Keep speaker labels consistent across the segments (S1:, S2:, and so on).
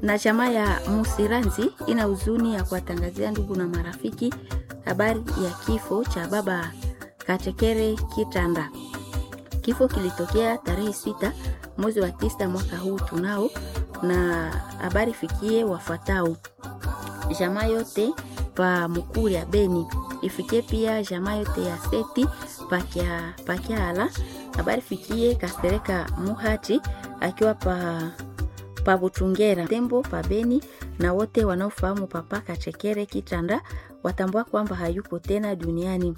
S1: na chama ya Musiranzi ina huzuni ya kuwatangazia ndugu na marafiki habari ya kifo cha baba Katekere Kitanda. Kifo kilitokea tarehe sita mwezi wa tisa mwaka huu tunao, na habari fikie wafuatao: jamaa yote pa Mukuri ya Beni, ifikie pia jamaa yote ya Seti pakia pakiala. Habari fikie Kasereka Muhati akiwa pa pa Butungera Tembo pa Beni, na wote wanaofahamu papa Kachekere Kitanda watambua kwamba hayupo tena duniani.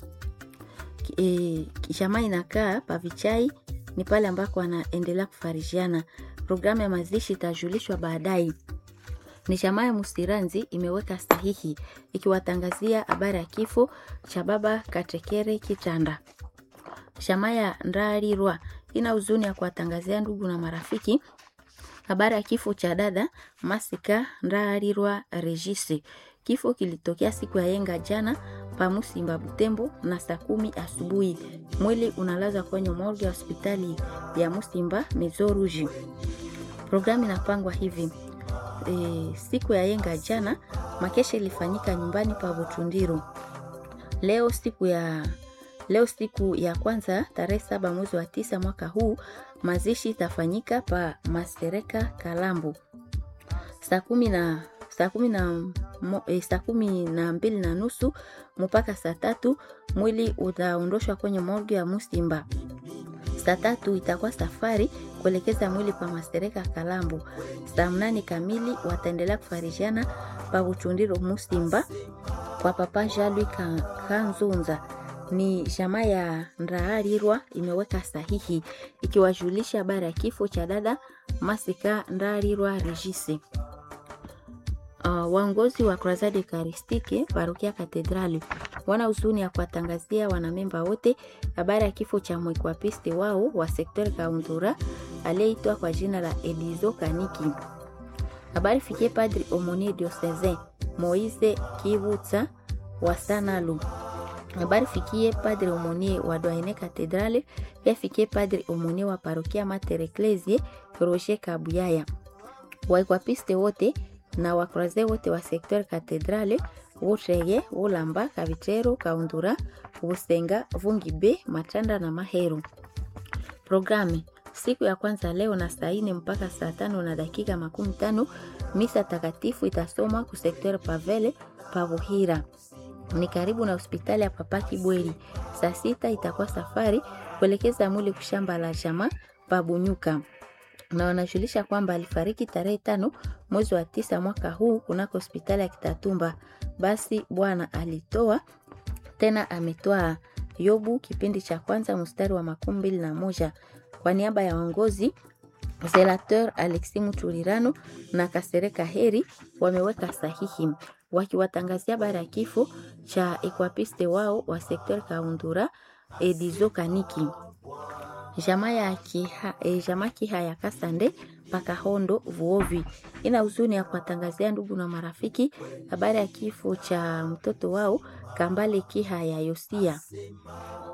S1: E, jamaa inakaa pa Vichai ni pale ambako wanaendelea kufarishiana. Programu ya mazishi itajulishwa baadaye. Ni jamaa ya Musiranzi imeweka sahihi ikiwatangazia habari ya kifo cha baba Katekere Kitanda. Jamaa ya Ndarirwa ina huzuni ya kuwatangazia ndugu na marafiki habari ya kifo cha dada Masika Ndarirwa Regisi. Kifo kilitokea siku ya yenga jana pa Musimba Butembo na saa kumi asubuhi. Mwili unalazwa kwenye morgue ya hospitali ya Musimba Mezoruji. Programu inapangwa hivi e, siku ya yenga jana makesha ilifanyika nyumbani pa Butundiro. Leo siku ya leo siku ya kwanza tarehe saba mwezi wa tisa mwaka huu mazishi itafanyika pa Masereka Kalambo saa kumi na saa kumi na e, saa kumi na mbili na nusu mpaka saa tatu mwili utaondoshwa kwenye morgue ya Musimba. Saa tatu itakuwa safari kuelekeza mwili pa Masereka Kalambo. Saa mnane kamili wataendelea kufarishiana pa Butundiro Musimba kwa papa Jalwi Kanzunza. Ni jamaa ya Ndaarirwa imeweka sahihi ikiwajulisha habari ya kifo cha dada Masika Ndaarirwa Regisi. Uh, waongozi wa Crusade Eucharistique parokia Katedrali wana huzuni ya kuwatangazia wanamemba wote habari ya kifo cha mwekwapiste wao wa sekter Kaundura aliyeitwa kwa jina la Edizo Kaniki. Habari fikie Padri Omoni Diocesain Moise Kivutsa wa Sanalu. Habari fikie Padre Omoni wa Doine Katedrali, pia fikie Padre Omoni wa parokia Mater Ecclesiae Roger Kabuyaya. Waekwapiste wote na wakroze wote wa sekter katedrale Wutrege, Wulamba, Kavitero, Kaundura, Busenga, Vungibe, Matanda na Maheru. Programe siku ya kwanza leo na saa ine mpaka saa tano na dakika makumi tano misa takatifu itasomwa ku sekter Pavele Pavuhira, ni karibu na hospitali ya Papa Kibweri. Saa sita itakuwa safari kuelekeza mwili kushamba la jama Pabunyuka na wanajulisha kwamba alifariki tarehe tano mwezi wa tisa mwaka huu kunako hospitali ya Kitatumba. Basi Bwana alitoa tena ametoa. Yobu kipindi cha kwanza mstari wa makumi mbili na moja. Kwa niaba ya waongozi Zelateur Alexi Mutulirano na Kasereka Heri wameweka sahihi wakiwatangazia habari ya kifo cha ekwapiste wao wa sekter Kaundura Edizo Kaniki jamaa ya kiha, e, jamaa kiha ya Kasande mpaka Hondo Vuovi ina huzuni ya kuwatangazia ndugu na marafiki habari ya kifo cha mtoto wao Kambale Kiha ya Yosia.